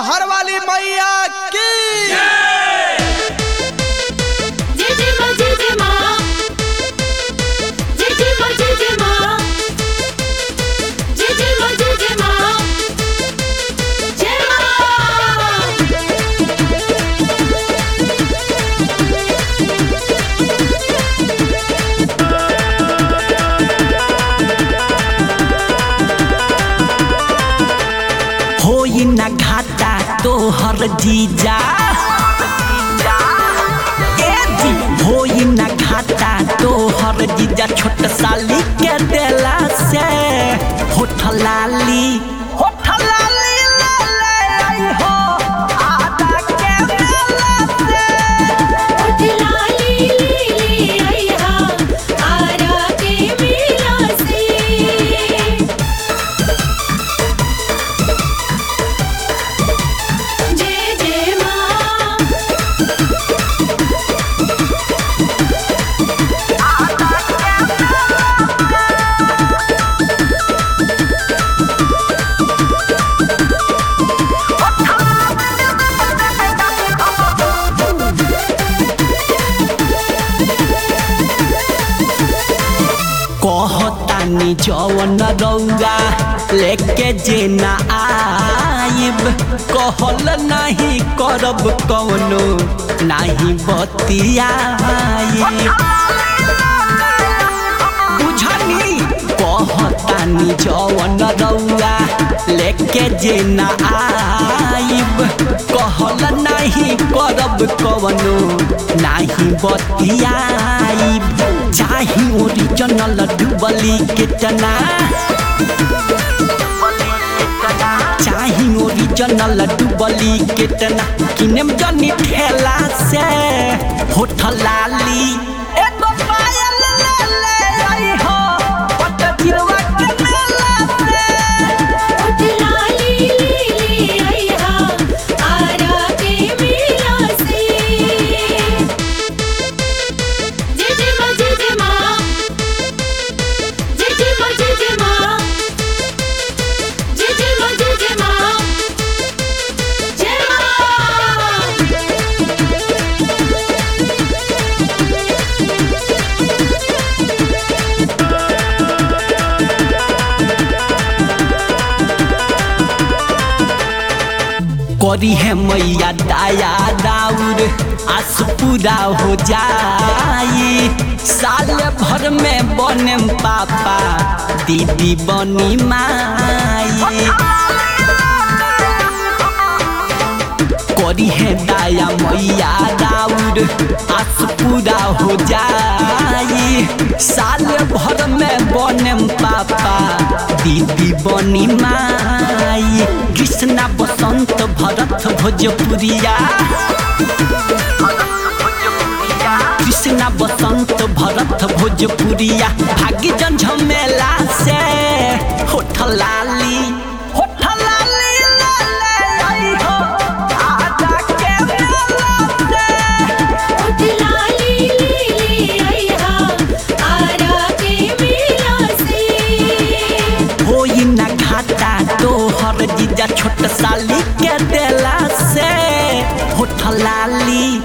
मैहर वाली मैया की जय जय मां जय जय मां जय जय मां जय जय मां जय जय मां जय जय मां जय मां होई ना घाटा तोहर जीजा ए जी होई ना घाटा तोहर जीजा छोट साली के देला से होठ लाली होठ लाली ले ले आई हो आदा के मेला से उठ लाली लीली आइहा आरा के मेला से जय जय मां कहतानी जवन रौआ लेके जे ना आइब कहल नहीं करब कौनो नहीं बतियाइब बुझनी कहतानी जवन रौआ लेके जे ना आइब कहल नहीं करब कवनो नहीं बतियाइब चाही ओरिजिनल डुबली कितना चाही ओरिजिनल डुबली कितना किनेम जनी ठेला से होठ लाली एगो पायल ले ले आई हो पट गिरवा के मेला से उठ लाली लीली आइहा आरा के मेला से जय जय मां जय जय मां जय जय मां जय जय मां जय जय मां जय जय मां जय मां करी है मैया दाया दाउर आस पूरा हो जाई साल भर में बने पापा दीदी बनी माई करी है दाया मैया दाउर आस पूरा हो जाई साल भर में बने पापा दीदी बनी माई कृष्णा बसंत भरत भोजपुरिया कृष्णा बसंत भरत भोजपुरिया भाग्य जन झमेला से होठ लाली होठ लाली ले ले आई हो आजा के मेला से उठ लाली लीली आइहा आरा के मेला से होई ना घाटा तोहर जीजा छोट साली के देला से होठ लाली